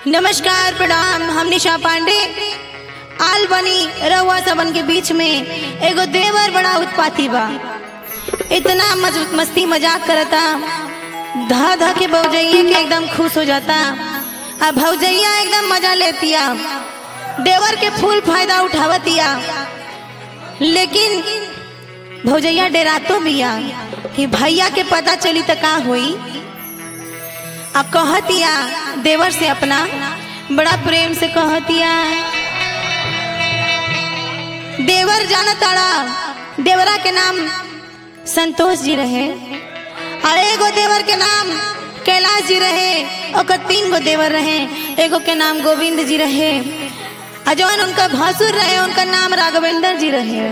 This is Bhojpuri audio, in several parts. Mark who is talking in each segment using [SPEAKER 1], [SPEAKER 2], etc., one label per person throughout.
[SPEAKER 1] नमस्कार प्रणाम हम निशा पांडे आल बनी रहुआ सबन के बीच में एगो देवर बड़ा उत्पाती बा इतना मज- मस्ती मजाक करता धा धा के भौजैया के एकदम खुश हो जाता आ भौजैया एकदम मजा लेतिया देवर के फूल फायदा उठावतिया लेकिन भौजैया डेरातो बिया कि भैया के पता चली त का होई अब कहतिया देवर से अपना बड़ा प्रेम से कहतिया देवर जाना ताड़ा देवरा के नाम संतोष जी रहे और एगो देवर के नाम कैलाश जी रहे ओकर तीन गो देवर रहे एगो के नाम गोविंद जी रहे और जौन उनका भसुर रहे उनका नाम राघवेंद्र जी रहे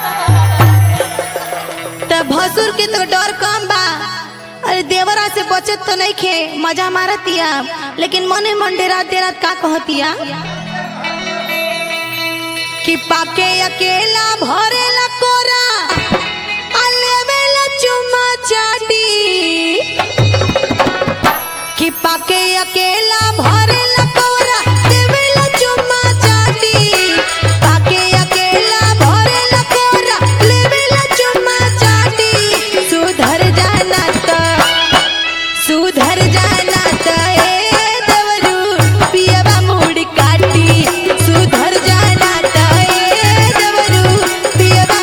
[SPEAKER 1] त भसुर के तो डर कम बा अरे देवरा से बचत तो नहीं खे मजा मारतिया लेकिन मने मन डेरा डेरा का कहतिया कि पाके अकेला भरेला कोरा अलेवेला चुम्मा चाटी कि पाके अकेला भरेला कोरा देवेला चुम्मा चाटी पाके अकेला भरेला कोरा लेवेला चुम्मा चाटी सुधर जाना त सुधर जाना त ए देवरू पियवा मुड़ काटी सुधर जाना त ए देवरू पियवा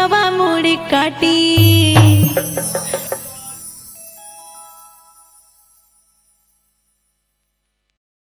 [SPEAKER 1] पियावा मुड़ी काटी